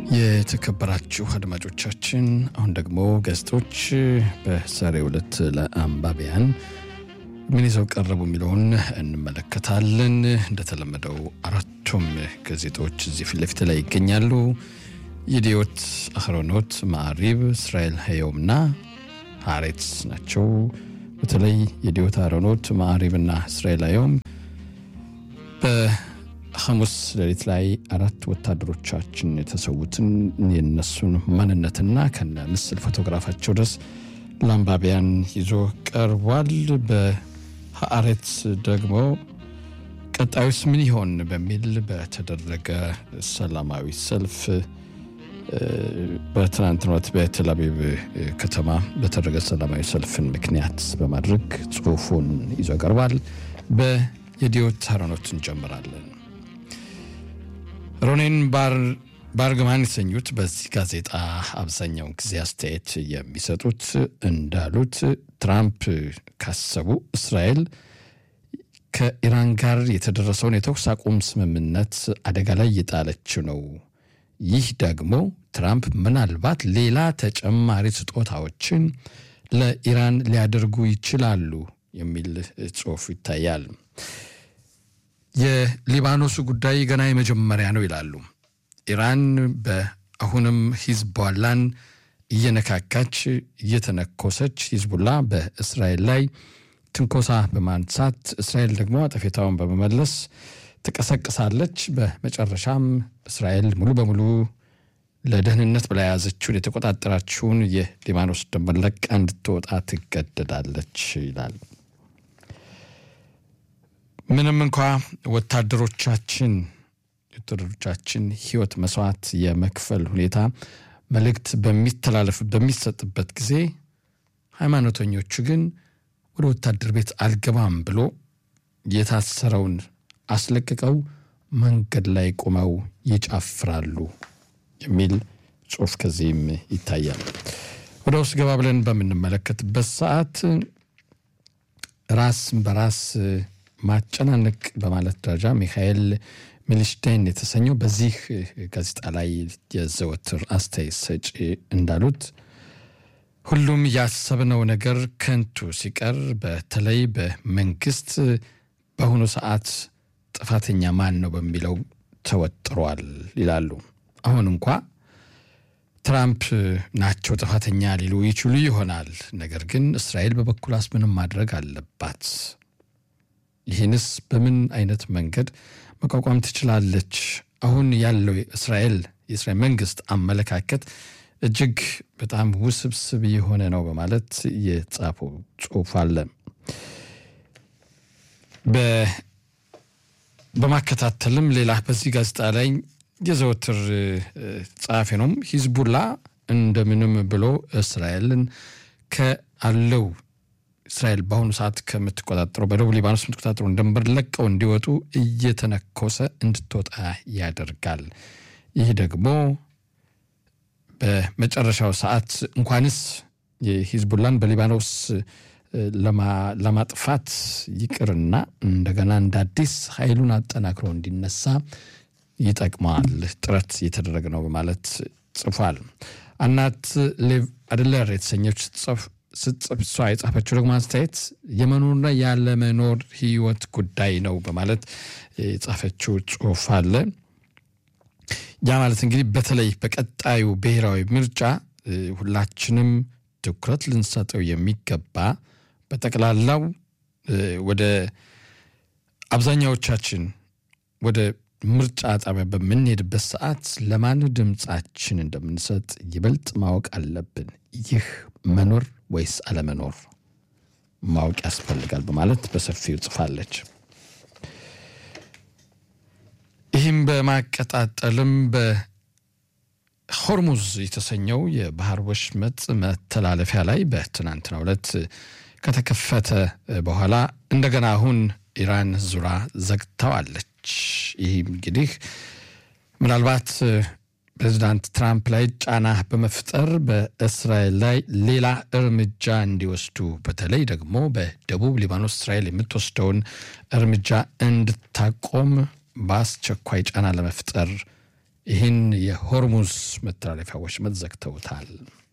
የተከበራችሁ አድማጮቻችን አሁን ደግሞ ጋዜጦች በዛሬው ዕለት ለአንባቢያን ምን ይዘው ቀረቡ የሚለውን እንመለከታለን። እንደተለመደው አራቱም ጋዜጦች እዚህ ፊት ለፊት ላይ ይገኛሉ። የዲዮት አህሮኖት፣ ማዕሪብ፣ እስራኤል ሀየውምና ሀሬትስ ናቸው። በተለይ የዲዮት አህሮኖት፣ ማዕሪብና እስራኤል ሀየውም ሐሙስ ሌሊት ላይ አራት ወታደሮቻችን የተሰዉትን የነሱን ማንነትና ከነ ምስል ፎቶግራፋቸው ድረስ ለአንባቢያን ይዞ ቀርቧል። በሀአሬት ደግሞ ቀጣዩስ ምን ይሆን በሚል በተደረገ ሰላማዊ ሰልፍ በትናንትናው ዕለት በቴል አቪቭ ከተማ በተደረገ ሰላማዊ ሰልፍን ምክንያት በማድረግ ጽሑፉን ይዞ ቀርቧል። በየዲዮት አህሮኖት እንጀምራለን። ሮኔን ባርግማን የተሰኙት በዚህ ጋዜጣ አብዛኛውን ጊዜ አስተያየት የሚሰጡት እንዳሉት ትራምፕ ካሰቡ እስራኤል ከኢራን ጋር የተደረሰውን የተኩስ አቁም ስምምነት አደጋ ላይ እየጣለች ነው። ይህ ደግሞ ትራምፕ ምናልባት ሌላ ተጨማሪ ስጦታዎችን ለኢራን ሊያደርጉ ይችላሉ የሚል ጽሑፍ ይታያል። የሊባኖሱ ጉዳይ ገና የመጀመሪያ ነው ይላሉ። ኢራን በአሁንም ሂዝቦላን እየነካካች እየተነኮሰች ሂዝቡላ በእስራኤል ላይ ትንኮሳ በማንሳት እስራኤል ደግሞ አጠፌታውን በመመለስ ትቀሰቅሳለች። በመጨረሻም እስራኤል ሙሉ በሙሉ ለደህንነት ብላ የያዘችውን የተቆጣጠራችውን የሊባኖስ ድንበር ለቃ እንድትወጣ ትገደዳለች ይላል። ምንም እንኳ ወታደሮቻችን ወታደሮቻችን ሕይወት መስዋዕት የመክፈል ሁኔታ መልእክት በሚተላለፍ በሚሰጥበት ጊዜ ሃይማኖተኞቹ ግን ወደ ወታደር ቤት አልገባም ብሎ የታሰረውን አስለቅቀው መንገድ ላይ ቆመው ይጨፍራሉ የሚል ጽሑፍ ከዚህም ይታያል። ወደ ውስጥ ገባ ብለን በምንመለከትበት ሰዓት ራስ በራስ ማጨናነቅ በማለት ደረጃ ሚካኤል ሚልሽታይን የተሰኘው በዚህ ጋዜጣ ላይ የዘወትር አስተያየት ሰጪ እንዳሉት ሁሉም ያሰብነው ነገር ከንቱ ሲቀር በተለይ በመንግስት በአሁኑ ሰዓት ጥፋተኛ ማን ነው በሚለው ተወጥሯል ይላሉ። አሁን እንኳ ትራምፕ ናቸው ጥፋተኛ ሊሉ ይችሉ ይሆናል። ነገር ግን እስራኤል በበኩላስ ምንም ማድረግ አለባት። ይህንስ በምን አይነት መንገድ መቋቋም ትችላለች? አሁን ያለው እስራኤል የእስራኤል መንግስት አመለካከት እጅግ በጣም ውስብስብ የሆነ ነው በማለት የጻፈው ጽሑፍ አለ። በማከታተልም ሌላ በዚህ ጋዜጣ ላይ የዘወትር ጸሐፊ ነውም ሂዝቡላ እንደምንም ብሎ እስራኤልን ከአለው እስራኤል በአሁኑ ሰዓት ከምትቆጣጠረው በደቡብ ሊባኖስ የምትቆጣጠረው ድንበር ለቀው እንዲወጡ እየተነኮሰ እንድትወጣ ያደርጋል። ይህ ደግሞ በመጨረሻው ሰዓት እንኳንስ የሂዝቡላን በሊባኖስ ለማጥፋት ይቅርና እንደገና እንደ አዲስ ኃይሉን አጠናክሮ እንዲነሳ ይጠቅመዋል። ጥረት እየተደረገ ነው በማለት ጽፏል። አናት ሌቭ አድለር የተሰኘች ስትጽፍ እሷ የጻፈችው ደግሞ አስተያየት የመኖርና ያለመኖር ህይወት ጉዳይ ነው በማለት የጻፈችው ጽሑፍ አለ። ያ ማለት እንግዲህ በተለይ በቀጣዩ ብሔራዊ ምርጫ ሁላችንም ትኩረት ልንሰጠው የሚገባ በጠቅላላው ወደ አብዛኛዎቻችን ወደ ምርጫ ጣቢያ በምንሄድበት ሰዓት ለማን ድምፃችን እንደምንሰጥ ይበልጥ ማወቅ አለብን። ይህ መኖር ወይስ አለመኖር ማወቅ ያስፈልጋል በማለት በሰፊው ጽፋለች። ይህም በማቀጣጠልም በሆርሙዝ የተሰኘው የባህር ወሽመጥ መተላለፊያ ላይ በትናንትናው ዕለት ከተከፈተ በኋላ እንደገና አሁን ኢራን ዙራ ዘግተዋለች። ይህ እንግዲህ ምናልባት ፕሬዚዳንት ትራምፕ ላይ ጫና በመፍጠር በእስራኤል ላይ ሌላ እርምጃ እንዲወስዱ በተለይ ደግሞ በደቡብ ሊባኖስ እስራኤል የምትወስደውን እርምጃ እንድታቆም በአስቸኳይ ጫና ለመፍጠር ይህን የሆርሙዝ መተላለፊያ ወሽመጥ ዘግተውታል።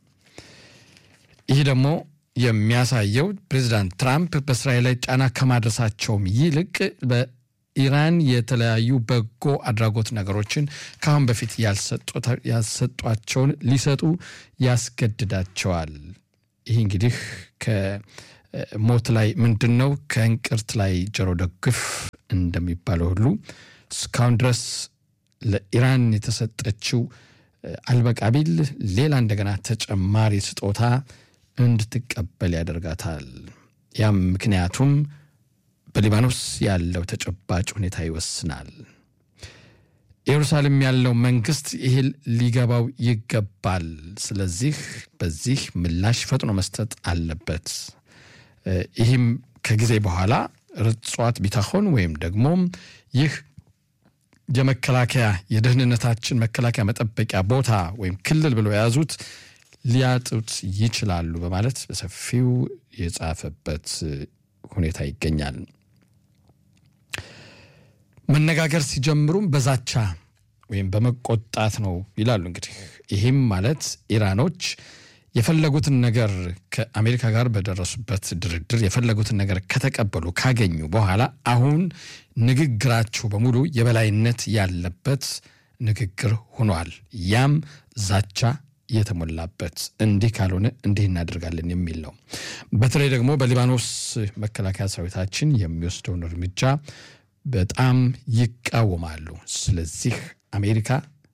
ይህ ደግሞ የሚያሳየው ፕሬዚዳንት ትራምፕ በእስራኤል ላይ ጫና ከማድረሳቸውም ይልቅ በኢራን የተለያዩ በጎ አድራጎት ነገሮችን ከአሁን በፊት ያልሰጧቸውን ሊሰጡ ያስገድዳቸዋል። ይህ እንግዲህ ከሞት ላይ ምንድን ነው ከእንቅርት ላይ ጆሮ ደግፍ እንደሚባለው ሁሉ እስካሁን ድረስ ለኢራን የተሰጠችው አልበቃ ቢል ሌላ እንደገና ተጨማሪ ስጦታ እንድትቀበል ያደርጋታል። ያም ምክንያቱም በሊባኖስ ያለው ተጨባጭ ሁኔታ ይወስናል። ኢየሩሳሌም ያለው መንግስት ይህ ሊገባው ይገባል። ስለዚህ በዚህ ምላሽ ፈጥኖ መስጠት አለበት። ይህም ከጊዜ በኋላ ርጽዋት ቢታሆን ወይም ደግሞ ይህ የመከላከያ የደህንነታችን መከላከያ መጠበቂያ ቦታ ወይም ክልል ብለው የያዙት ሊያጡት ይችላሉ በማለት በሰፊው የጻፈበት ሁኔታ ይገኛል። መነጋገር ሲጀምሩም በዛቻ ወይም በመቆጣት ነው ይላሉ። እንግዲህ ይህም ማለት ኢራኖች የፈለጉትን ነገር ከአሜሪካ ጋር በደረሱበት ድርድር የፈለጉትን ነገር ከተቀበሉ ካገኙ በኋላ አሁን ንግግራቸው በሙሉ የበላይነት ያለበት ንግግር ሆኗል። ያም ዛቻ የተሞላበት እንዲህ ካልሆነ እንዲህ እናደርጋለን የሚል ነው። በተለይ ደግሞ በሊባኖስ መከላከያ ሰራዊታችን የሚወስደውን እርምጃ በጣም ይቃወማሉ። ስለዚህ አሜሪካ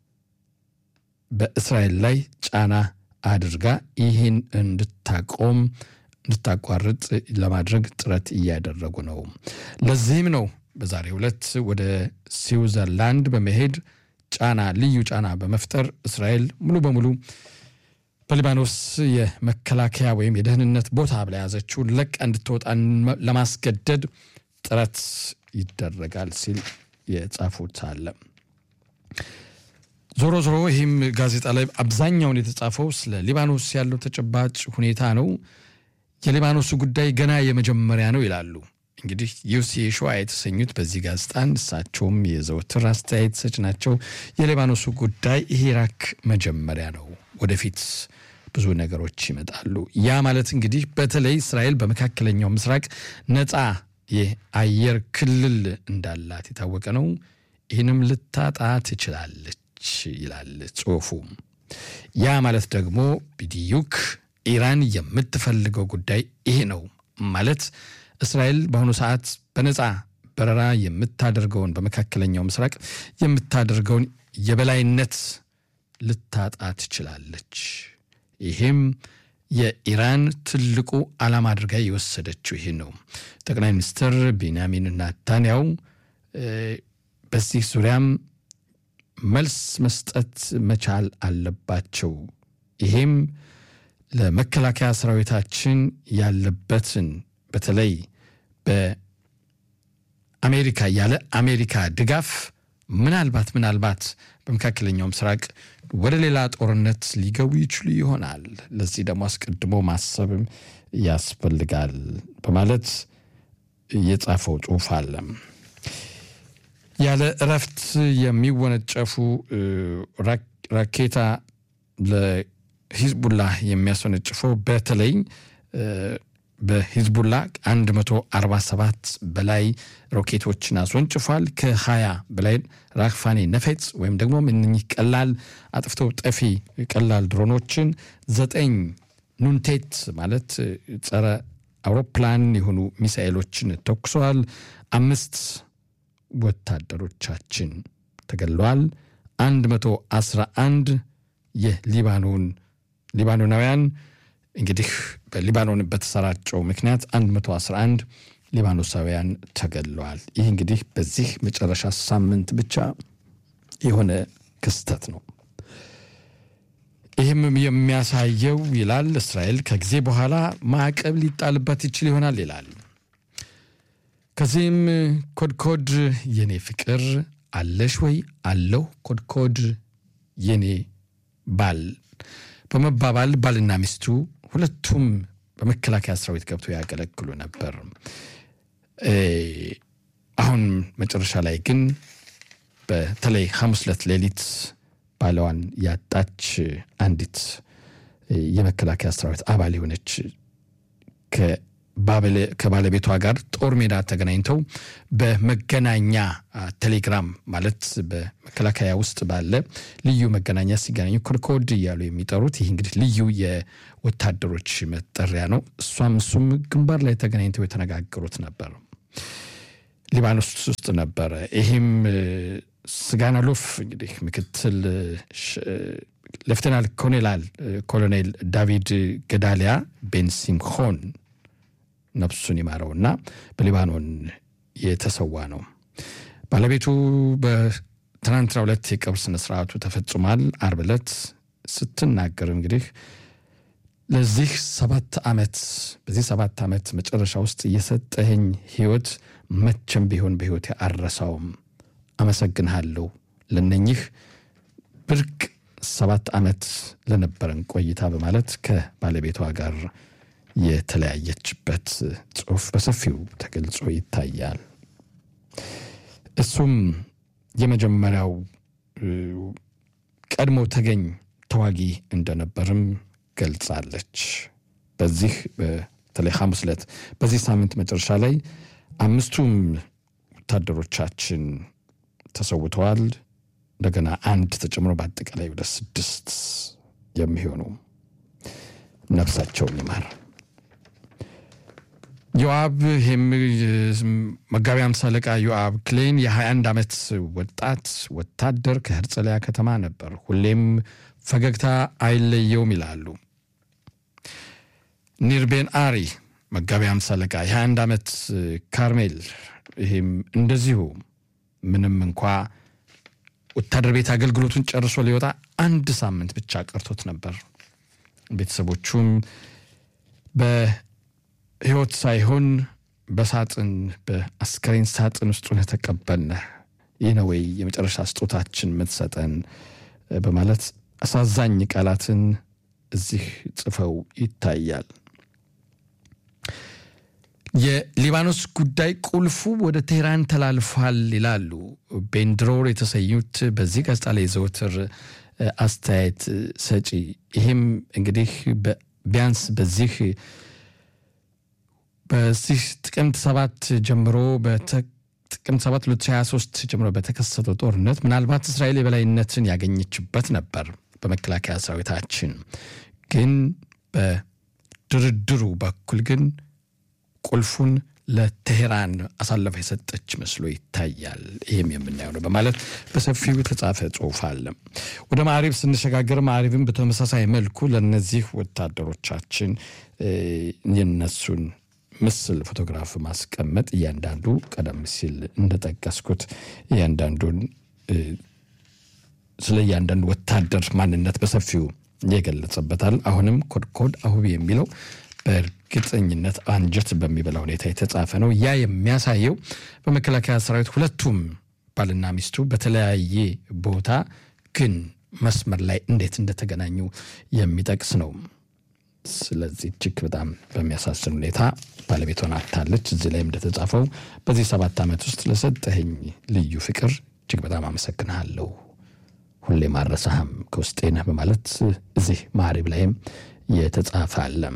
በእስራኤል ላይ ጫና አድርጋ ይህን እንድታቆም እንድታቋርጥ ለማድረግ ጥረት እያደረጉ ነው። ለዚህም ነው በዛሬው ዕለት ወደ ስዊዘርላንድ በመሄድ ጫና ልዩ ጫና በመፍጠር እስራኤል ሙሉ በሙሉ በሊባኖስ የመከላከያ ወይም የደህንነት ቦታ ብላ ያዘችውን ለቃ እንድትወጣ ለማስገደድ ጥረት ይደረጋል ሲል የጻፉት አለ። ዞሮ ዞሮ ይህም ጋዜጣ ላይ አብዛኛውን የተጻፈው ስለ ሊባኖስ ያለው ተጨባጭ ሁኔታ ነው። የሊባኖሱ ጉዳይ ገና የመጀመሪያ ነው ይላሉ። እንግዲህ ዩሲ ሸዋ የተሰኙት በዚህ ጋዜጣን እሳቸውም የዘወትር አስተያየት ሰጭ ናቸው። የሊባኖሱ ጉዳይ ይሄ ራክ መጀመሪያ ነው፣ ወደፊት ብዙ ነገሮች ይመጣሉ። ያ ማለት እንግዲህ በተለይ እስራኤል በመካከለኛው ምስራቅ ነፃ የአየር ክልል እንዳላት የታወቀ ነው። ይህንም ልታጣ ትችላለች ይላል ጽሑፉ። ያ ማለት ደግሞ ቢዲዩክ ኢራን የምትፈልገው ጉዳይ ይሄ ነው ማለት እስራኤል በአሁኑ ሰዓት በነፃ በረራ የምታደርገውን በመካከለኛው ምስራቅ የምታደርገውን የበላይነት ልታጣ ትችላለች። ይሄም የኢራን ትልቁ ዓላማ አድርጋ የወሰደችው ይህ ነው። ጠቅላይ ሚኒስትር ቤንያሚን ናታንያው በዚህ ዙሪያም መልስ መስጠት መቻል አለባቸው። ይሄም ለመከላከያ ሰራዊታችን ያለበትን በተለይ በአሜሪካ ያለ አሜሪካ ድጋፍ ምናልባት ምናልባት በመካከለኛው ምስራቅ ወደ ሌላ ጦርነት ሊገቡ ይችሉ ይሆናል። ለዚህ ደግሞ አስቀድሞ ማሰብም ያስፈልጋል በማለት የጻፈው ጽሑፍ አለ። ያለ እረፍት የሚወነጨፉ ራኬታ ለሂዝቡላ የሚያስወነጭፈው በተለይ በሂዝቡላ 147 በላይ ሮኬቶችን አስወንጭፏል። ከ20 በላይ ራክፋኔ ነፌጽ ወይም ደግሞ እነኚህ ቀላል አጥፍቶ ጠፊ ቀላል ድሮኖችን፣ ዘጠኝ ኑንቴት ማለት ጸረ አውሮፕላን የሆኑ ሚሳኤሎችን ተኩሰዋል። አምስት ወታደሮቻችን ተገድለዋል። 111 የሊባኖን ሊባኖናውያን እንግዲህ በሊባኖን በተሰራጨው ምክንያት 111 ሊባኖሳውያን ተገድለዋል። ይህ እንግዲህ በዚህ መጨረሻ ሳምንት ብቻ የሆነ ክስተት ነው። ይህም የሚያሳየው ይላል እስራኤል ከጊዜ በኋላ ማዕቀብ ሊጣልበት ይችል ይሆናል ይላል። ከዚህም ኮድኮድ የኔ ፍቅር አለሽ ወይ አለሁ ኮድኮድ የኔ ባል በመባባል ባልና ሚስቱ ሁለቱም በመከላከያ ሰራዊት ገብቶ ያገለግሉ ነበር። አሁን መጨረሻ ላይ ግን በተለይ ሐሙስ ዕለት ሌሊት ባለዋን ያጣች አንዲት የመከላከያ ሰራዊት አባል የሆነች ከባለቤቷ ጋር ጦር ሜዳ ተገናኝተው በመገናኛ ቴሌግራም ማለት በመከላከያ ውስጥ ባለ ልዩ መገናኛ ሲገናኙ ኮድኮድ እያሉ የሚጠሩት ይህ እንግዲህ ልዩ የወታደሮች መጠሪያ ነው። እሷም እሱም ግንባር ላይ ተገናኝተው የተነጋገሩት ነበር። ሊባኖስ ውስጥ ነበረ። ይህም ስጋናሎፍ እንግዲህ ምክትል ሌፍተናል ኮሎኔል ኮሎኔል ዳቪድ ገዳሊያ ቤን ሲምሆን ነፍሱን ይማረውና በሊባኖን የተሰዋ ነው። ባለቤቱ በትናንትናው ዕለት የቀብር ስነስርዓቱ ተፈጽሟል። አርብ ዕለት ስትናገር እንግዲህ ለዚህ ሰባት ዓመት በዚህ ሰባት ዓመት መጨረሻ ውስጥ የሰጠኸኝ ህይወት መቼም ቢሆን በህይወት አልረሳውም። አመሰግንሃለሁ ለነኚህ ብርቅ ሰባት ዓመት ለነበረን ቆይታ በማለት ከባለቤቷ ጋር የተለያየችበት ጽሑፍ በሰፊው ተገልጾ ይታያል። እሱም የመጀመሪያው ቀድሞ ተገኝ ተዋጊ እንደነበርም ገልጻለች። በዚህ በተለይ ሐሙስ ዕለት በዚህ ሳምንት መጨረሻ ላይ አምስቱም ወታደሮቻችን ተሰውተዋል። እንደገና አንድ ተጨምሮ በአጠቃላይ ወደ ስድስት የሚሆኑ ነፍሳቸውን ይማር። ዮአብ መጋቢ አምሳ አለቃ ዮአብ ክሌን የ21 ዓመት ወጣት ወታደር ከህርጸሊያ ከተማ ነበር። ሁሌም ፈገግታ አይለየውም ይላሉ። ኒርቤን አሪ መጋቢ አምሳ አለቃ የ21 ዓመት ካርሜል፣ ይህም እንደዚሁ ምንም እንኳ ወታደር ቤት አገልግሎቱን ጨርሶ ሊወጣ አንድ ሳምንት ብቻ ቀርቶት ነበር። ቤተሰቦቹም በህይወት ሳይሆን በሳጥን በአስከሬን ሳጥን ውስጥ ሆነህ ተቀበልነህ፣ ይህ ነው ወይ የመጨረሻ ስጦታችን የምትሰጠን? በማለት አሳዛኝ ቃላትን እዚህ ጽፈው ይታያል። የሊባኖስ ጉዳይ ቁልፉ ወደ ቴህራን ተላልፏል ይላሉ ቤንድሮር የተሰኙት በዚህ ጋዜጣ ላይ ዘወትር አስተያየት ሰጪ። ይህም እንግዲህ ቢያንስ በዚህ በዚህ ጥቅምት ሰባት ጀምሮ ጥቅምት 7 2023 ጀምሮ በተከሰተው ጦርነት ምናልባት እስራኤል የበላይነትን ያገኘችበት ነበር። በመከላከያ ሰራዊታችን ግን በድርድሩ በኩል ግን ቁልፉን ለቴሄራን አሳልፋ የሰጠች መስሎ ይታያል። ይህም የምናየው ነው በማለት በሰፊው የተጻፈ ጽሑፍ አለ። ወደ ማዕሪብ ስንሸጋገር ማዕሪብን በተመሳሳይ መልኩ ለእነዚህ ወታደሮቻችን የነሱን ምስል ፎቶግራፍ ማስቀመጥ እያንዳንዱ ቀደም ሲል እንደጠቀስኩት እያንዳንዱን ስለ እያንዳንዱ ወታደር ማንነት በሰፊው የገለጸበታል። አሁንም ኮድኮድ አሁቢ የሚለው በእርግጠኝነት አንጀት በሚበላ ሁኔታ የተጻፈ ነው። ያ የሚያሳየው በመከላከያ ሰራዊት ሁለቱም ባልና ሚስቱ በተለያየ ቦታ ግን መስመር ላይ እንዴት እንደተገናኙ የሚጠቅስ ነው። ስለዚህ እጅግ በጣም በሚያሳዝን ሁኔታ ባለቤቷን አታለች። እዚህ ላይም እንደተጻፈው በዚህ ሰባት ዓመት ውስጥ ለሰጠኸኝ ልዩ ፍቅር እጅግ በጣም አመሰግንሃለሁ፣ ሁሌም አልረሳህም፣ ከውስጤ ነህ በማለት እዚህ ማዕሪብ ላይም የተጻፈ አለም።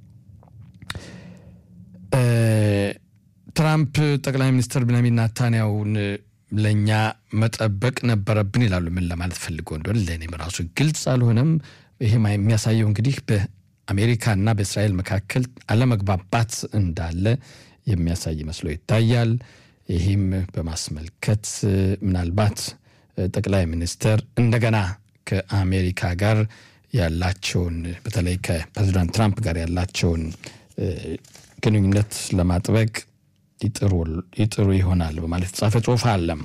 ትራምፕ ጠቅላይ ሚኒስትር ቤንያሚን ናታንያሁን ለእኛ መጠበቅ ነበረብን ይላሉ። ምን ለማለት ፈልጎ እንደሆነ ለእኔም ራሱ ግልጽ አልሆነም። ይህም የሚያሳየው እንግዲህ በአሜሪካና በእስራኤል መካከል አለመግባባት እንዳለ የሚያሳይ መስሎ ይታያል። ይህም በማስመልከት ምናልባት ጠቅላይ ሚኒስትር እንደገና ከአሜሪካ ጋር ያላቸውን በተለይ ከፕሬዚዳንት ትራምፕ ጋር ያላቸውን ግንኙነት ለማጥበቅ ይጥሩ ይሆናል በማለት የተጻፈ ጽሑፍ አለም።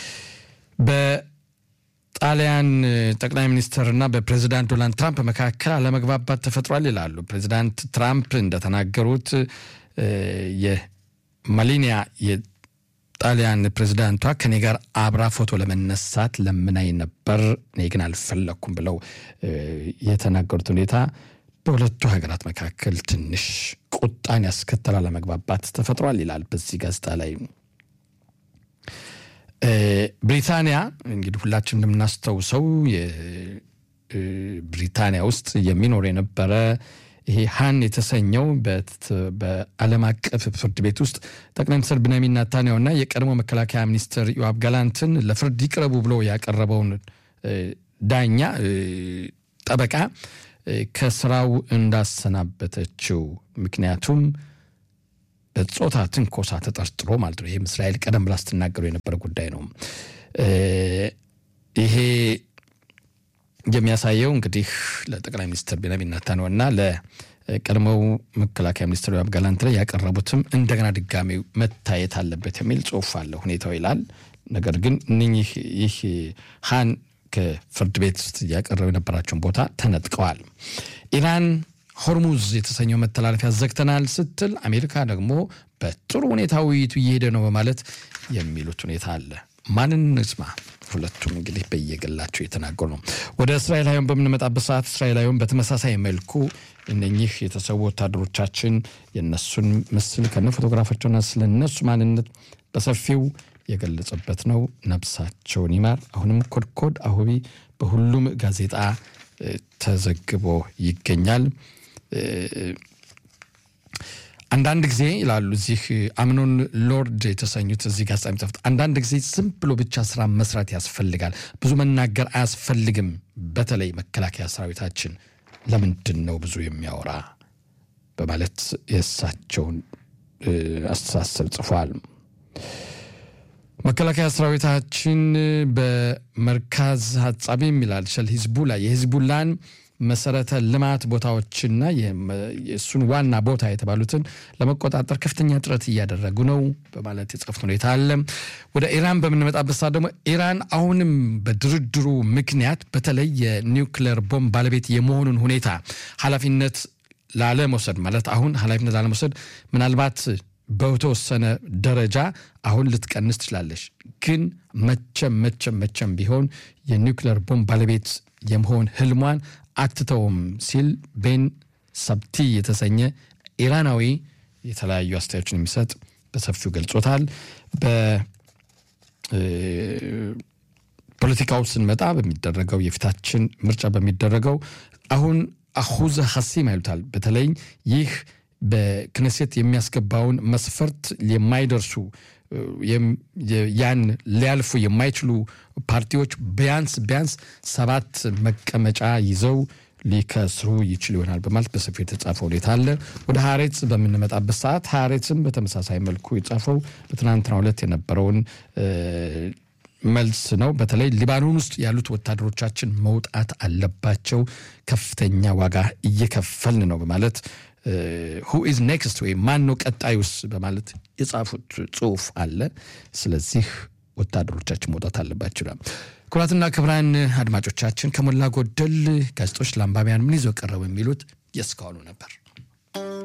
በጣሊያን ጠቅላይ ሚኒስትርና በፕሬዚዳንት ዶናልድ ትራምፕ መካከል አለመግባባት ተፈጥሯል ይላሉ። ፕሬዚዳንት ትራምፕ እንደተናገሩት የማሊኒያ የጣሊያን ፕሬዚዳንቷ ከኔ ጋር አብራ ፎቶ ለመነሳት ለምናይ ነበር፣ እኔ ግን አልፈለግኩም ብለው የተናገሩት ሁኔታ በሁለቱ ሀገራት መካከል ትንሽ ቁጣን ያስከተለ አለመግባባት ተፈጥሯል ይላል በዚህ ጋዜጣ ላይ። ብሪታንያ እንግዲህ ሁላችን እንደምናስታውሰው ብሪታንያ ውስጥ የሚኖር የነበረ ይሄ ሀን የተሰኘው በዓለም አቀፍ ፍርድ ቤት ውስጥ ጠቅላይ ሚኒስትር ብንያሚን ኔታንያሁና የቀድሞ መከላከያ ሚኒስትር ዮአብ ጋላንትን ለፍርድ ይቅረቡ ብሎ ያቀረበውን ዳኛ ጠበቃ ከስራው እንዳሰናበተችው ምክንያቱም በጾታ ትንኮሳ ተጠርጥሮ ማለት ነው። ይህም እስራኤል ቀደም ብላ ስትናገሩ የነበረ ጉዳይ ነው። ይሄ የሚያሳየው እንግዲህ ለጠቅላይ ሚኒስትር ቤንያሚን ኔታንያሁ እና ለቀድሞው መከላከያ ሚኒስትር ዮአብ ጋላንት ላይ ያቀረቡትም እንደገና ድጋሚ መታየት አለበት የሚል ጽሑፍ አለ ሁኔታው ይላል። ነገር ግን እነኚህ ይህ ሀን ከፍርድ ቤት ውስጥ እያቀረቡ የነበራቸውን ቦታ ተነጥቀዋል። ኢራን ሆርሙዝ የተሰኘው መተላለፊያ ዘግተናል ስትል፣ አሜሪካ ደግሞ በጥሩ ሁኔታ ውይይቱ እየሄደ ነው በማለት የሚሉት ሁኔታ አለ። ማንን እንስማ? ሁለቱም እንግዲህ በየግላቸው የተናገሩ ነው። ወደ እስራኤላዊን በምንመጣበት ሰዓት እስራኤላዊን በተመሳሳይ መልኩ እነኚህ የተሰዉ ወታደሮቻችን የነሱን ምስል ከነ ፎቶግራፋቸውና ስለ እነሱ ማንነት በሰፊው የገለጸበት ነው። ነብሳቸውን ይማር። አሁንም ኮድኮድ አሁቢ በሁሉም ጋዜጣ ተዘግቦ ይገኛል። አንዳንድ ጊዜ ይላሉ እዚህ አምኖን ሎርድ የተሰኙት እዚህ ጋዜጣ የሚጽፉት አንዳንድ ጊዜ ዝም ብሎ ብቻ ስራ መስራት ያስፈልጋል፣ ብዙ መናገር አያስፈልግም። በተለይ መከላከያ ሰራዊታችን ለምንድን ነው ብዙ የሚያወራ በማለት የእሳቸውን አስተሳሰብ ጽፏል። መከላከያ ሰራዊታችን በመርካዝ ሀጻቢም ይላል ሸል ሂዝቡላ የሂዝቡላን መሰረተ ልማት ቦታዎችና የእሱን ዋና ቦታ የተባሉትን ለመቆጣጠር ከፍተኛ ጥረት እያደረጉ ነው በማለት የጻፉት ሁኔታ አለ። ወደ ኢራን በምንመጣበት ሰዓት ደግሞ ኢራን አሁንም በድርድሩ ምክንያት በተለይ የኒውክሌር ቦምብ ባለቤት የመሆኑን ሁኔታ ኃላፊነት ላለመውሰድ ማለት አሁን ኃላፊነት ላለመውሰድ ምናልባት በተወሰነ ደረጃ አሁን ልትቀንስ ትችላለች። ግን መቼም መቼም መቼም ቢሆን የኒውክሌር ቦምብ ባለቤት የመሆን ህልሟን አትተውም ሲል ቤን ሰብቲ የተሰኘ ኢራናዊ የተለያዩ አስተያየቶችን የሚሰጥ በሰፊው ገልጾታል። በፖለቲካው ስንመጣ በሚደረገው የፊታችን ምርጫ በሚደረገው አሁን አሁዘ ሀሲም ይሉታል። በተለይ ይህ በክነሴት የሚያስገባውን መስፈርት የማይደርሱ ያን ሊያልፉ የማይችሉ ፓርቲዎች ቢያንስ ቢያንስ ሰባት መቀመጫ ይዘው ሊከስሩ ይችል ይሆናል በማለት በሰፊው የተጻፈው ሁኔታ አለ። ወደ ሀሬትስ በምንመጣበት ሰዓት ሀሬትስም በተመሳሳይ መልኩ የጻፈው በትናንትናው ዕለት የነበረውን መልስ ነው። በተለይ ሊባኖን ውስጥ ያሉት ወታደሮቻችን መውጣት አለባቸው፣ ከፍተኛ ዋጋ እየከፈልን ነው በማለት ሁ ኢዝ ኔክስት ወይም ማን ነው ቀጣዩስ በማለት የጻፉት ጽሁፍ አለ። ስለዚህ ወታደሮቻችን መውጣት አለባቸው ይላል። ክቡራትና ክቡራን አድማጮቻችን ከሞላ ጎደል ጋዜጦች ለአንባቢያን ምን ይዘው ቀረቡ የሚሉት የእስካሁኑ ነበር።